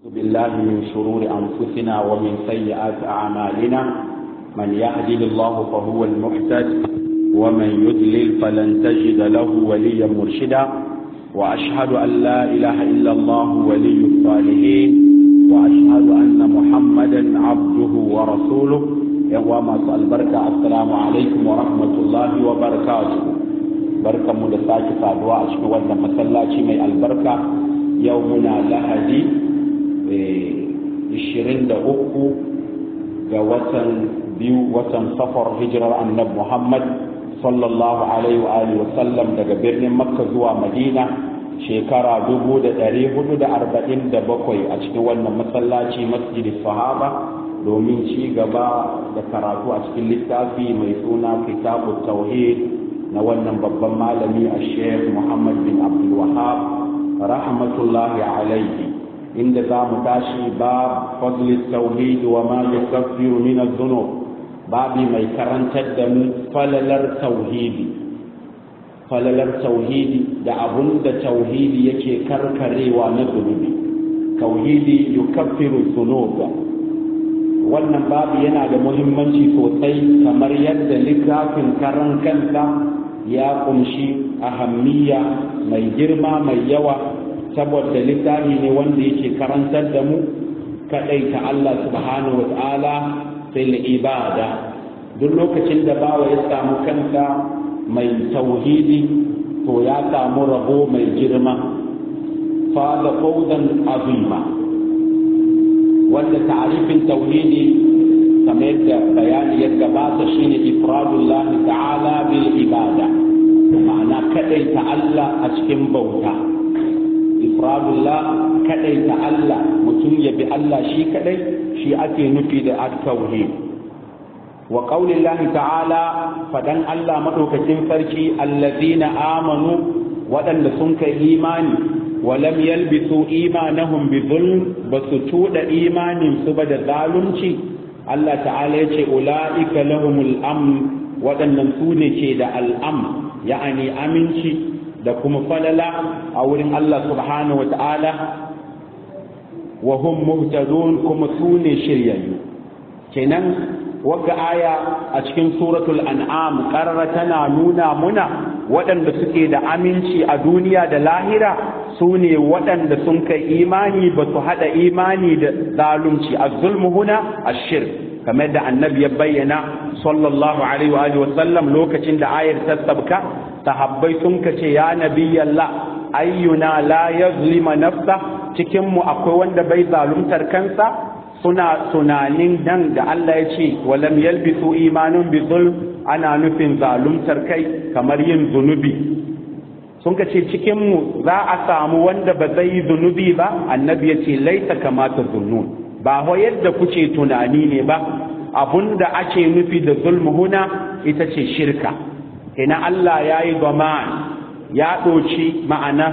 بالله من شرور أنفسنا ومن سيئات أعمالنا من يهدي الله فهو المحتد ومن يضلل فلن تجد له وليا مرشدا وأشهد أن لا إله إلا الله ولي الصالحين وأشهد أن محمدا عبده ورسوله يوم البركة السلام عليكم ورحمة الله وبركاته بركة مدساك فادوا أشهد أن مسلاتي من البركة يومنا لهدي 23 ga watan biyu watan safar hijirar annab Muhammad sallallahu alaihi wa alihi wa sallam daga birnin Makka zuwa Madina shekara 1447 a cikin wannan masallaci masjid sahaba domin ci gaba da karatu a cikin littafi mai suna kitabu tauhid na wannan babban malami a sheikh Muhammad bin Abdul Wahab rahmatullahi alaihi inda za mu tashi ba fadlis tauhid wa ma yukaffiru min adh-dhunub babi mai karantar da mu falalar tauhidi falalar tauhidi da abun da tauhidi yake karkarewa na zunubi tauhidi yukaffiru dhunub wannan babu yana da muhimmanci sosai kamar yadda littafin karan kansa ya kunshi ahammiya mai girma mai yawa saboda littafi ne wanda yake karantar da mu kadai ta Allah subhanahu wa ta'ala sai la ibada duk lokacin da bawa ya samu kansa mai tauhidi to ya samu rabo mai girma fa da fawdan azima wanda ta'rifin tauhidi kamar yadda bayani ya gabata shine ifradullah ta'ala bil ibada ma'ana kadai ta Allah a cikin bauta ifradullah kadai ta Allah mutum ya bi Allah shi kadai shi ake nufi da at-tauhid wa qaulillahi ta'ala fadan Allah madaukakin sarki allazina amanu waɗanda sun kai imani wa lam yalbisu imanahum bi zulm basu tuda imanin su ba da zalunci Allah ta'ala yace ulaika lahumul amn waɗannan su ne ke da al'am ya'ani aminci da kuma falala a wurin Allah subhanahu wa ta'ala wa hum muhtadun kuma su ne shiryayyu kenan wagga aya a cikin suratul an'am qarara tana nuna muna waɗanda suke da aminci a duniya da lahira su ne waɗanda sun kai imani ba su haɗa imani da zalunci a zulmu huna a shirk kamar da annabi ya bayyana sallallahu alaihi wa sallam lokacin da ayar ta sabka sahabbai sun kace ya nabiyallah ayyuna la yazlima nafsa cikin mu akwai wanda bai zaluntar kansa suna tunanin nan da Allah ya ce walam yalbisu imanun bi zulm ana nufin zaluntar kai kamar yin zunubi sun kace cikin mu za a samu wanda ba zai yi zunubi ba annabi ya ce laita kamata zunnun ba ho yadda kuce tunani ne ba abunda ake nufi da zulmu huna ita ce shirka ina Allah ya yi gaman ya ɗoci ma'ana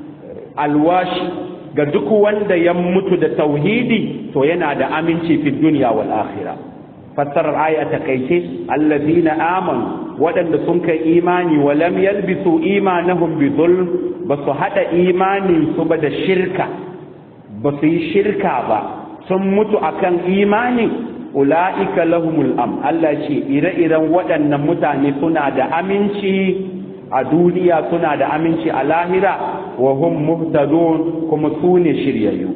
alwashi ga duk wanda ya mutu da tauhidi to yana da aminci fi duniya wal akhirah fassarar aya ta kaice allazina amanu waɗanda sun kai imani wa lam yalbisu imanahum bi zulm ba su hada imanin su ba da shirka ba su yi shirka ba sun mutu akan imani ula'ika lahumul am Allah ce ire-iren waɗannan mutane suna da aminci a duniya suna da aminci a lahira wa hum muhtadun kuma su ne shiryayyu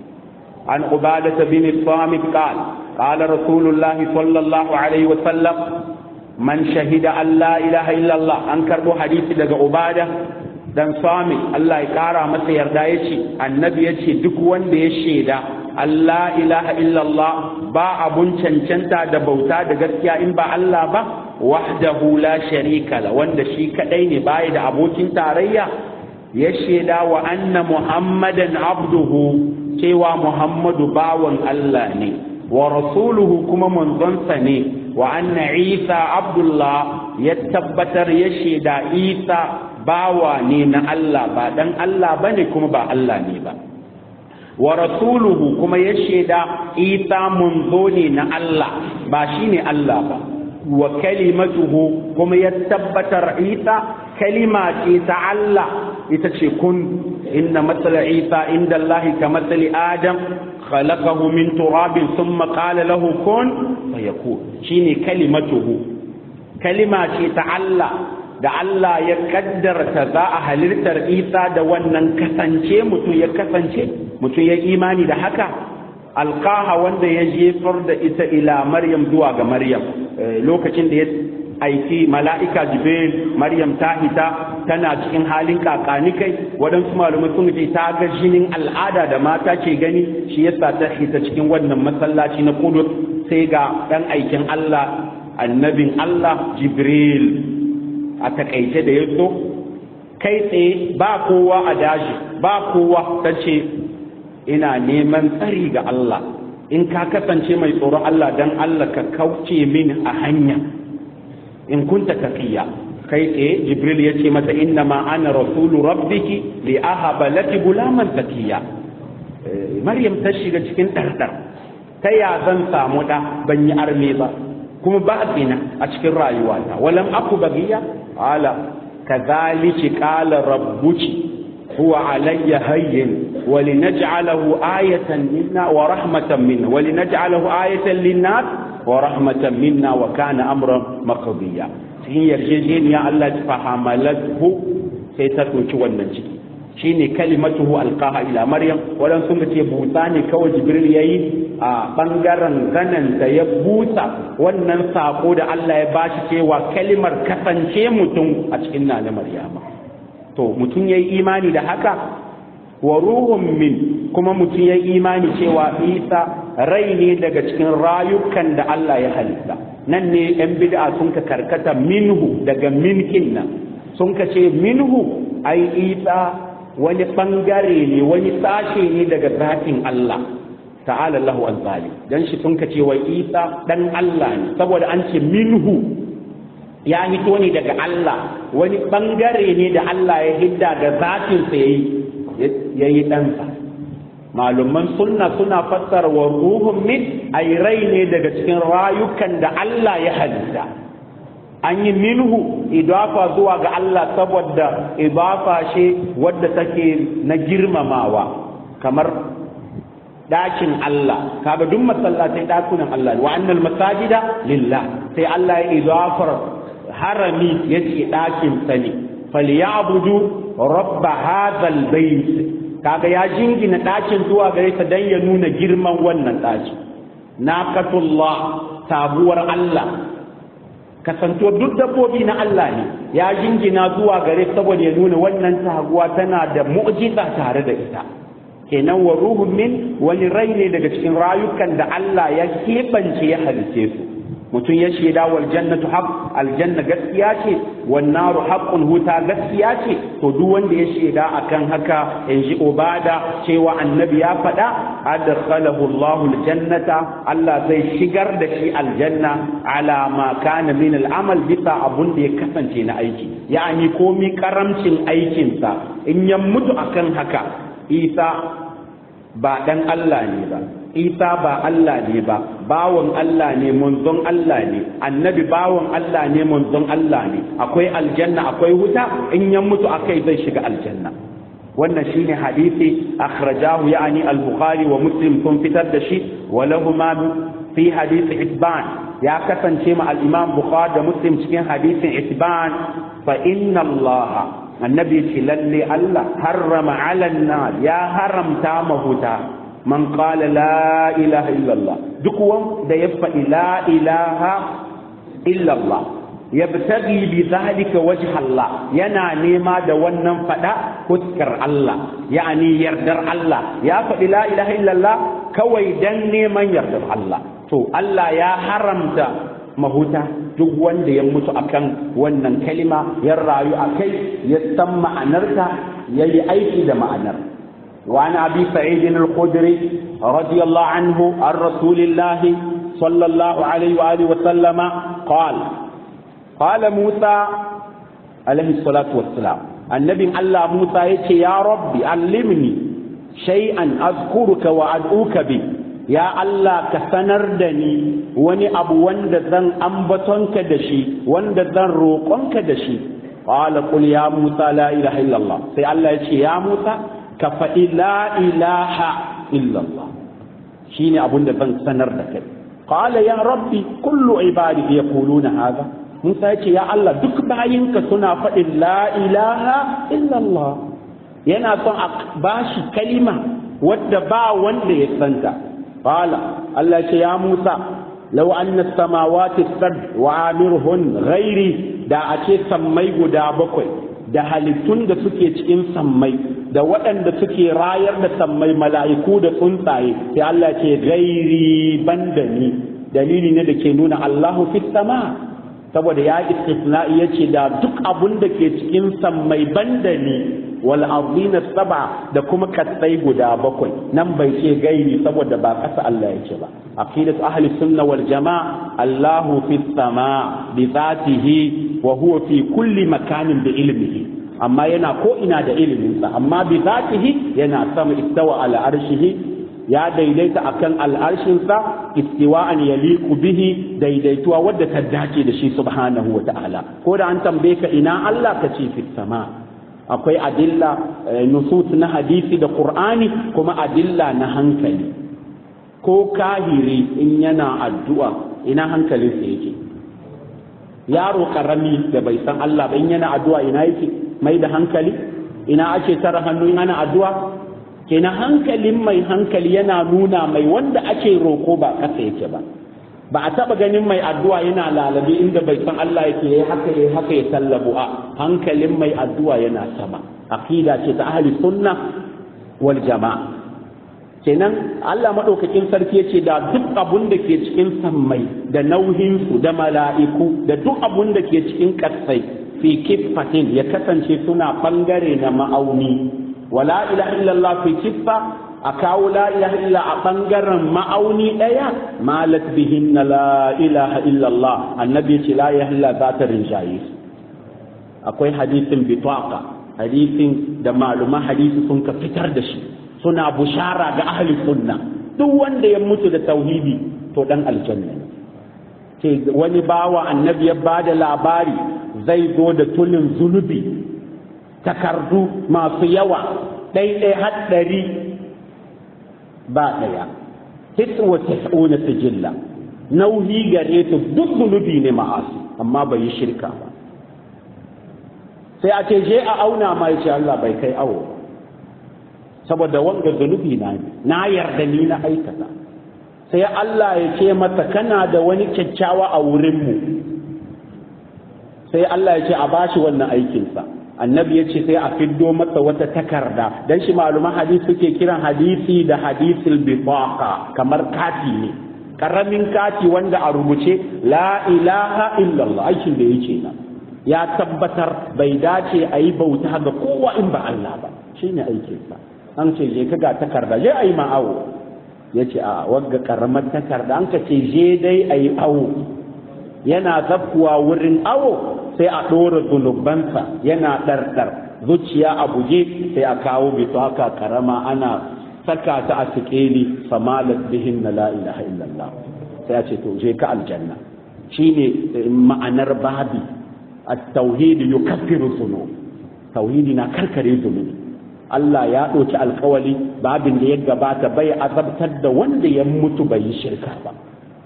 an ubadata bin samit qal qala rasulullah sallallahu alaihi wa sallam man shahida an la ilaha illallah an karbo hadisi daga ubada dan sami Allah ya kara masa yarda yace annabi yace duk wanda ya shaida Allah ilaha illallah ba abun cancanta da bauta da gaskiya in ba Allah ba wahdahu la sharika la wanda shi kadai ne bai da abokin tarayya ya shaida wa anna muhammadan abduhu cewa muhammadu bawan Allah ne wa rasuluhu kuma manzonsa ne wa anna isa abdullah ya tabbatar ya shaida isa bawa ne na Allah ba dan Allah bane kuma ba Allah ne ba wa rasuluhu kuma ya shaida isa munzo ne na Allah ba shi ne Allah ba wa kalimatuhu kuma ya tabbatar isa kalima ce ta Allah ita ce kun inna matsala isa inda Allah ka matsali adam khalaqahu min turabin thumma qala lahu kun fayakun shine kalimatuhu kalima ce ta Allah da Allah ya kaddarta za a halittar Isa da wannan kasance mutum ya kasance mutum ya imani da haka alqaha wanda ya jefar da ita ila Maryam zuwa ga Maryam lokacin da ya aiki mala'ika jibril maryam ta hita tana cikin halin kakanikai waɗansu malumai sun ce ta ga jinin al'ada da mata ke gani shi yasa ta hita cikin wannan masallaci na kudus sai ga ɗan aikin allah annabin allah jibril a takaice da ya zo kai tsaye ba kowa a daji ba kowa ta ce ina neman tsari ga allah in ka kasance mai tsoron allah don allah ka kauce mini a hanya in kunta taqiya kai tsaye jibril ya ce mata inna ma ana rasulu rabbiki li ahaba laki gulaman taqiya maryam ta shiga cikin ɗarɗar ta ya zan samu ɗa ban yi arme ba kuma ba zina a cikin rayuwata walam aku bagiya ala kadhalika qala rabbuki huwa alayya hayyin ولنجعله آية منا ورحمة منا ولنجعله آية للناس ورحمة منا وكان أمرا مقضيا cikin yarjejeniya Allah ta fahamalathu sai ta ɗauki wannan ciki shine kalimatuhu alqaha ila maryam wadan sun ce busa ne kawai jibril yayi a bangaren ganan da ya busa wannan sako da Allah ya bashi cewa kalimar kasance mutum a cikin nana maryama to mutum yayi imani da haka wa ruhun min kuma mutum ya imani cewa isa rai ne daga cikin rayukan da Allah ya halitta nan ne yan bid'a sun ka karkata minhu daga minkin nan sun ka ce minhu ai isa wani bangare ne wani sashe ne daga zatin Allah ta'ala Allahu an zalim dan shi sun ka ce wai isa dan Allah ne saboda an ce minhu ya hito ne daga Allah wani bangare ne da Allah ya hidda da zatin sa yayi ya yi ɗansa malumman sunna suna fassara wa ruhun min ai rai ne daga cikin rayukan da Allah ya halitta an yi minhu idafa zuwa ga Allah saboda idafa ce wadda take na girmamawa kamar ɗakin Allah kaga duk masallatai ɗakunan Allah wa annal masajida lillah sai Allah ya idafar harami yace ɗakin sa ne falyabudu rabba hadhal bait kaga ya jingina ɗakin zuwa gare ta dan ya nuna girman wannan ɗaki naqatullah tabuwar Allah kasanto duk dabbobi na Allah ne ya jingina zuwa gare saboda ya nuna wannan taguwa tana da mu'jiza tare da ita kenan wa ruhun min wani rai ne daga cikin rayukan da Allah ya keɓance ya halice su mutum ya shaida wal jannatu haq aljanna gaskiya ce wan naru haqqun huta gaskiya ce to duk wanda ya shaida akan haka in ji ubada cewa annabi ya faɗa adkhalahu Allahu aljannata Allah zai shigar da shi aljanna ala ma kana min al'amal bisa abun da ya kasance na aiki ya'ani komi karamcin aikinsa in ya mutu akan haka Isa ba dan Allah ne ba isa ba Allah ne ba bawan Allah ne munzon Allah ne annabi bawan Allah ne munzon Allah ne akwai aljanna akwai wuta in ya mutu akai zai shiga aljanna wannan shine hadisi akhrajahu yani al-bukhari wa muslim sun fitar da shi wa lahuma fi hadisi itban ya kasance ma al-imam bukhari da muslim cikin hadisin itban fa inna allaha annabi ce lalle Allah harrama ala ya haramta mahuta man qala la ilaha illallah duk wanda ya faɗi la ilaha illallah yabtaghi bi zalika wajha Allah yana nema da wannan faɗa fuskar Allah yani yardar Allah ya faɗi la ilaha illallah kawai dan neman yardar Allah to Allah ya haramta mahuta duk wanda ya mutu akan wannan kalima ya rayu a kai ya san ma'anarta ya yi aiki da ma'anar وعن أبي سعيد الخدري رضي الله عنه عن رسول الله صلى الله عليه وآله وسلم قال قال موسى عليه الصلاة والسلام النبي الله موسى يتي يا ربي علمني شيئا أذكرك وأدعوك به ya Allah ka sanar da ni wani abu wanda zan ambatonka da shi wanda zan roƙonka da shi qala qul ya musa la ilaha illallah sai Allah ya ce ya musa ka faɗi la ilaha illallah shine abun da zan sanar da kai qala ya rabbi kullu ibadi yaquluna hadha musa ya ce ya Allah duk bayinka suna faɗin la ilaha illallah yana son a bashi kalima wadda ba wanda ya santa qala Allah ya ce ya musa law anna samawati sad wa amirhun ghairi da a ce sammai guda bakwai da halittun da suke cikin sammai da waɗanda suke rayar da sammai mala'iku da tsuntsaye sai Allah ce gairi banda ni dalili ne da ke nuna Allahu fi sama saboda ya istisna'i yace da duk abun da ke cikin sammai banda ni wal ardina saba da kuma kasai guda bakwai nan bai ce gairi saboda ba kasa Allah yake ba aqidat ahli sunna wal jamaa Allahu fi sama bi zatihi wa huwa fi kulli makanin bi ilmihi amma yana ko ina da iliminsa amma bi zatihi yana sama istawa ala arshihi ya daidaita akan al'arshinsa istiwa'an yaliqu bihi daidaituwa wadda ta dace da shi subhanahu wa ta'ala ko da an tambaye ka ina Allah ka ce fi sama akwai adilla nusus na hadisi da qur'ani kuma adilla na hankali ko kahiri in yana addu'a ina hankalinsa yake yaro karami da bai san Allah ba in yana addu'a ina yake mai da hankali ina ake tara hannu in ana addu'a kenan hankalin mai hankali yana nuna mai wanda ake roko ba kasa yake ba ba a taba ganin mai addu'a yana lalabe inda bai san Allah yake yayi haka yayi haka ya sallabu a hankalin mai addu'a yana sama aqida ce ta ahli sunna wal jama'a kenan Allah maɗaukakin sarki yace da duk abun da ke cikin sammai da nauhinsu da mala'iku da duk abun da ke cikin ƙasai fi kiffatin ya kasance suna ɓangare na ma'auni wala ilaha illallah fi kiffa a kawo la ilaha illa a ɓangaren ma'auni ɗaya malat bihin na la ilaha illallah annabi ce la ilaha illa za ta rinjaye akwai hadisin bitaka hadisin da maluma hadisi sun ka fitar da shi suna bushara ga ahli sunna duk wanda ya mutu da tauhidi to dan aljanna ce wani bawa annabi ya bada labari zai zo da tulin zunubi takardu masu yawa ɗaiɗai haɗari ba ɗaya tiswa tis'una sijilla nauyi gare su duk zunubi ne ma'asi amma bai yi shirka ba sai a ce je a auna ma ya ce Allah bai kai awo ba saboda wanga zunubi na na yarda ni na aikata sai Allah ya ce mata kana da wani kyakkyawa a wurinmu sai Allah ya ce a bashi wannan aikinsa annabi ya ce sai a fiddo masa wata takarda dan shi maluman hadisi suke kiran hadisi da hadisul bitaqa kamar kati ne karamin kati wanda a rubuce la ilaha illallah aikin da yake nan ya tabbatar bai dace a yi bauta ga kowa in ba Allah ba shine aikinsa an ce je ka ga takarda je ayi ma awo ya ce a wagga karamar takarda an ka ce je dai ayi awo yana zakkuwa wurin awo sai a ɗora zunubansa yana ɗarɗar zuciya a buje sai a kawo bito haka karama ana saka ta a sikeli samalat bihin na la ilaha illallah sai a ce to je ka aljanna shine ma'anar babi at-tauhid yukaffiru dhunub tauhidi na karkare zunubi Allah ya ɗauki alkawali babin da ya gabata bai azabtar da wanda ya mutu bai yi shirka ba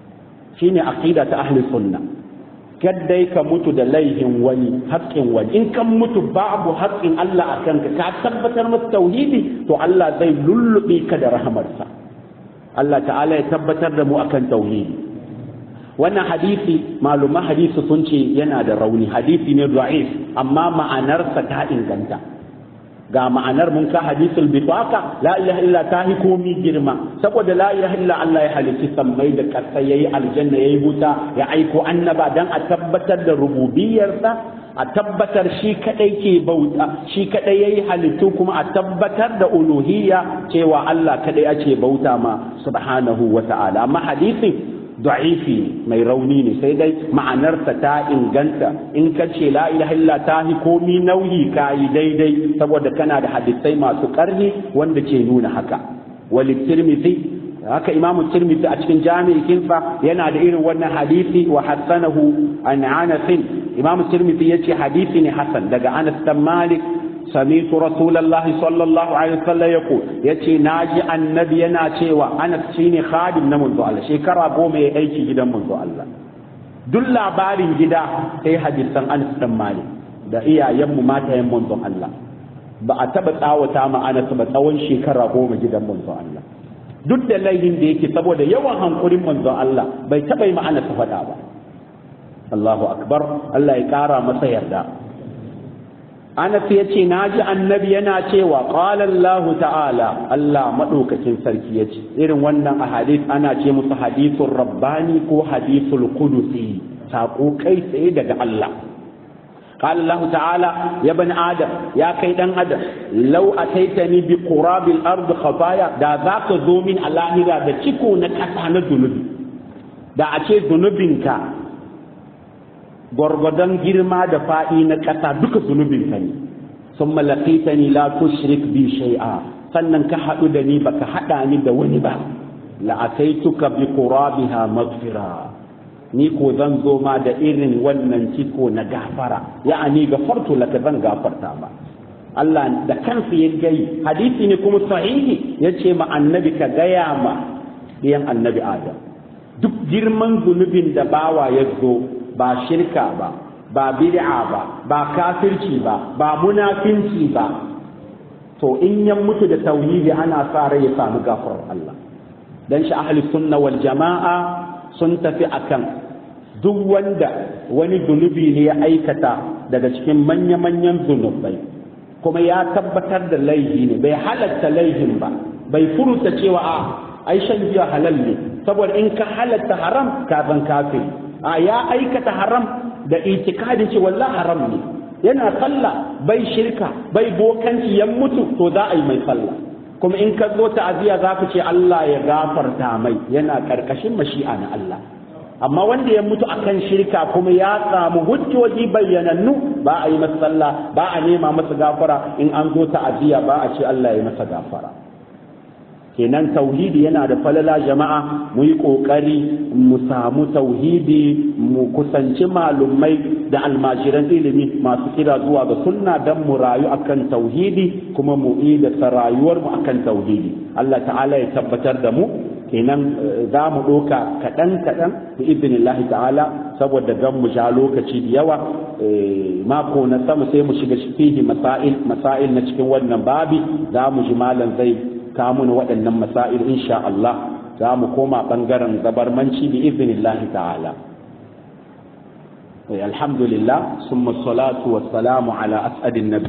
shine aqida ta ahli sunna kaddai ka mutu da laihin wani haƙƙin wani in kan mutu babu haƙƙin Allah a kanka ka tabbatar masa tauhidi to Allah zai lullube ka da rahamarsa Allah ta'ala ya tabbatar da mu akan tauhidi wannan hadisi maluma hadisi sun ce yana da rauni hadisi ne da'if amma ma'anarsa ta inganta ga ma'anar mun ka hadisul bitaka la ilaha illa ta hi komi girma saboda la ilaha illa Allah ya halitti sammai da ƙasa yayi aljanna yayi wuta ya aiko annaba dan a tabbatar da rububiyarsa a tabbatar shi kadai ke bauta shi kadai yayi halittu kuma a tabbatar da uluhiyya cewa Allah kadai ake bauta ma subhanahu wa ta'ala amma hadisin da'ifi mai rauni ne sai dai ma'anarsa ta inganta in ka ce la ilaha illa ta hi komi nauyi ka yi daidai saboda kana da hadisai masu karni wanda ke nuna haka wali tirmidhi haka imamu tirmidhi a cikin jami'in kinsa yana da irin wannan hadisi wa hassanahu an anas imam tirmidhi yace hadisi ne hasan daga anas dan malik سمعت رسول الله صلى الله عليه وسلم يقول يتي ناجي النبي yana cewa Anas shine khadim na manzo Allah shekara goma ya aiki gidan manzo Allah duk labarin gida sai hadisan Anas dan Malik da iyayen mu matayen manzo Allah ba a taba tsawata ma Anas ba tsawon shekara goma gidan manzo Allah duk da laifin da yake saboda yawan hankurin manzo Allah bai taba yi ma Anas faɗa ba Allahu akbar Allah ya kara masa yarda Anas ya ce, Na ji annabi yana cewa, ƙalallahu ta'ala, Allah maɗaukakin sarki ya ce, irin wannan a hadith ana ce musu hadithun rabbani ko hadithul kudusi, saƙo kai tsaye daga Allah. ƙalallahu ta'ala, ya bani Adam, ya kai ɗan Adam, lau a taitani bi ƙurabil ardu khafaya da za ka zo min a lahira da ciko na ƙasa na zunubi. Da a ce zunubinka gwargwadon girma da faɗi na ƙasa duka zunubinka ne sun malakita ni la tushrik bi shay'a sannan ka haɗu da ni baka haɗa ni da wani ba la'ataituka bi qurabiha maghfira ni ko zan zo ma da irin wannan ciko na gafara ya'ani gafartu laka zan gafarta ba Allah da kansa ya gai hadisi ne kuma sahihi yace ma annabi ka gaya ma ɗiyan annabi Adam duk girman zunubin da bawa ya zo ba shirka ba ba bid'a ba ba kafirci ba ba munafinci ba to in ya mutu da tauhidi ana sa rai ya samu gafarar Allah dan shi ahli sunna wal jama'a sun tafi akan duk wanda wani zunubi ne ya aikata daga cikin manya-manyan zunubai kuma ya tabbatar da laifi ne bai halatta laifin ba bai furuta cewa a ai shan giya halal ne saboda in ka halatta haram ka zan kafiri a ya aikata haram da itikadin ce wallahi haram ne yana sallah bai shirka bai bokanci ya mutu to za a yi mai sallah kuma in ka zo ta'aziya za ku ce Allah ya gafarta mai yana karkashin mashi'a na Allah amma wanda ya mutu akan shirka kuma ya samu hujjoji bayyanannu ba a yi masa sallah ba a nema masa gafara in an zo ta'aziya ba a ce Allah ya masa gafara kenan tauhidi yana da falala jama'a mu yi ƙoƙari mu samu tauhidi mu kusanci malumai da almajiran ilimi masu kira zuwa ga sunna don mu rayu akan tauhidi kuma mu yi da rayuwar mu akan tauhidi Allah ta'ala ya tabbatar da mu kenan za mu ɗoka kaɗan kaɗan da izinillahi ta'ala saboda gan mu ja lokaci da yawa mako na sama sai mu shiga fihi masail masail na cikin wannan babi za mu ji malam zai kamun waɗannan masail insha Allah za mu koma ɓangaren zabarmanci bi iznillahi ta'ala alhamdulillah summa salatu wassalamu ala as'adin nabi